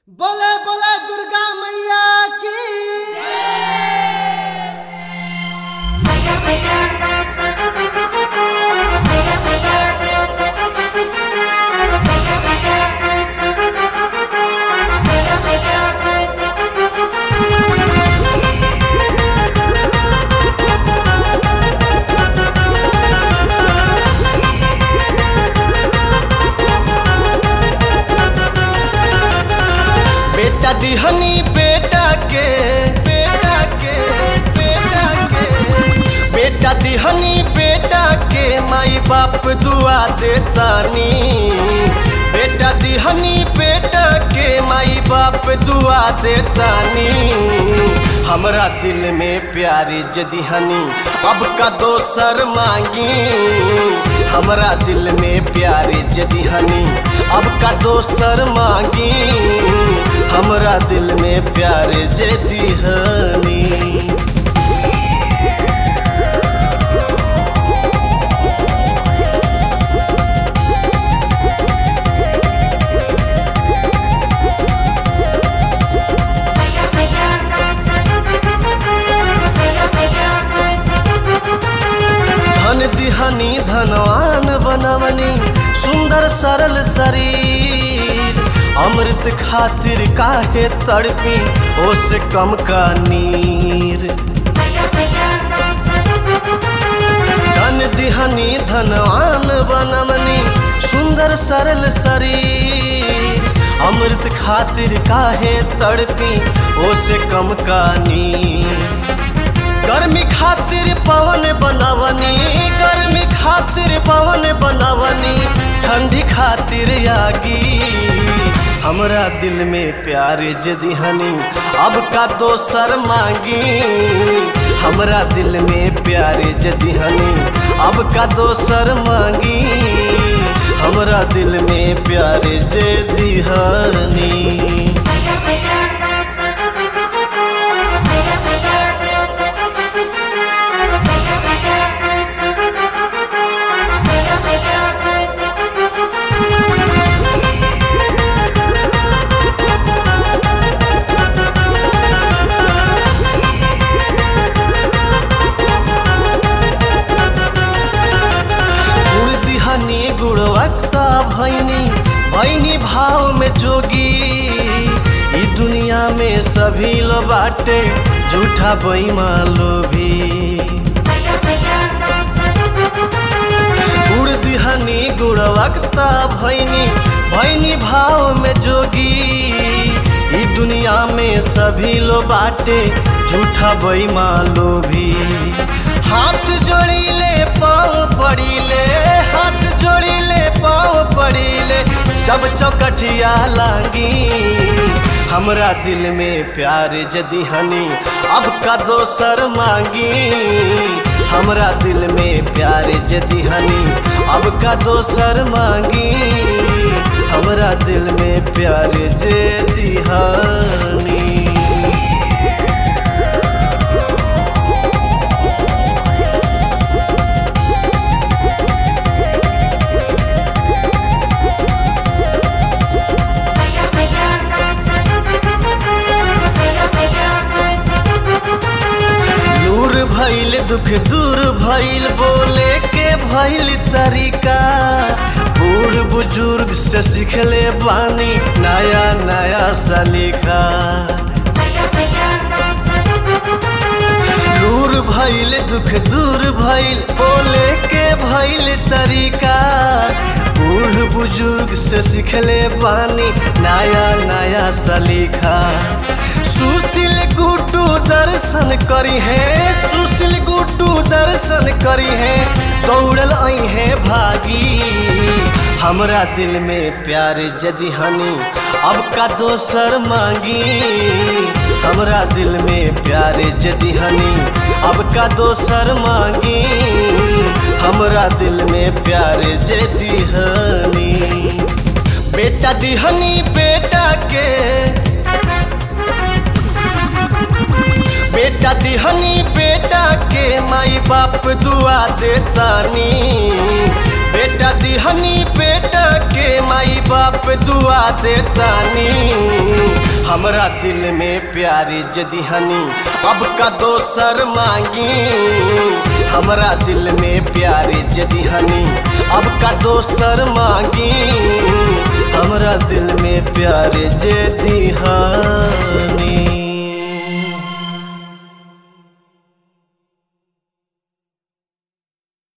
बोले बोले दुर्गा मैया की मैया मैया मैया मैया मैया मैया मैया बेटा दिहनी बेटा के बेटा के बेटा के बेटा दिहनी बेटा के माई बाप दुआ देतानी बेटा दिहनी बेटा के माई बाप दुआ देतानी हमरा दिल में प्यारी जदिहनी अब का दोसर मांगी हमरा दिल में प्यारी जदिहनी अब का दोसर मांगी हमरा दिल में प्यारे जदिहनी मैया मैया मैया मैया धन दिहनी धनवान बनवनी सुंदर सरल शरीर अमृत खातिर काहे तड़पी ओसे कम का नीर मैया मैया धन दिहनी धनवान बनवनी सुंदर सरल शरीर अमृत खातिर काहे तड़पी ओसे कम का नीर गर्मी खातिर पवन बनवनी गर्मी खातिर पवन बनवनी ठंडी खातिर आगी हमरा दिल में प्यार जदिहनी अब का दोसर मांगी हमरा दिल में प्यार जदिहनी अब का दोसर मांगी हमरा दिल में प्यार जदिहनी मैया मैया मैया मैया मैया मैया गुड़ दिहनी गुणवत्ता भैनी भैनी भाव में जोगी ई दुनिया में सभी लो बाटे झूठा बैमा लोभी मैया मैया गुड़ दिहनी गुणवत्ता भैनी भैनी भाव में जोगी ई दुनिया में सभी लो बाटे झूठा बैमा लोभी हाथ जोड़ीले पाँव पड़ीले हाथ जोड़ीले पाँव पड़ीले सब चौकठिया लांगी हमरा दिल में प्यार जदी हनी अब का दोसर मांगी हमरा दिल में प्यार जदी हनी अब का दोसर मांगी हमरा दिल में प्यार जदी हनी मैया मैया मैया मैया नूर भइल दुख दूर भइल बोले के भइल तरीका बूढ़ बुजुर्ग से सिखले बानी नया नया सलीका मैया मैया नूर भइल दुख दूर भइल बोले के भइल तरीका बूढ़ बुजुर्ग से सिखले बानी नया नया सलीखा सुशील गुड्डू दर्शन करी है सुशील गुड्डू दर्शन करी है दौड़ल आई है भागी हमरा दिल में प्यार जदी हनी अब का दोसर मांगी हमरा दिल में प्यार जदी हनी अब का दोसर मांगी हमरा दिल में प्यार जदी हनी बेटा दिहनी बेटा के बेटा दिहनी बेटा के माई बाप दुआ देतानी बेटा दिहनी बेटा के माई बाप दुआ देतानी हमरा दिल में प्यारी जदी हनी अब का दोसर मांगी हमरा दिल में प्यारी जदी हनी अब का दोसर मांगी हमरा दिल में प्यारे जदी हनी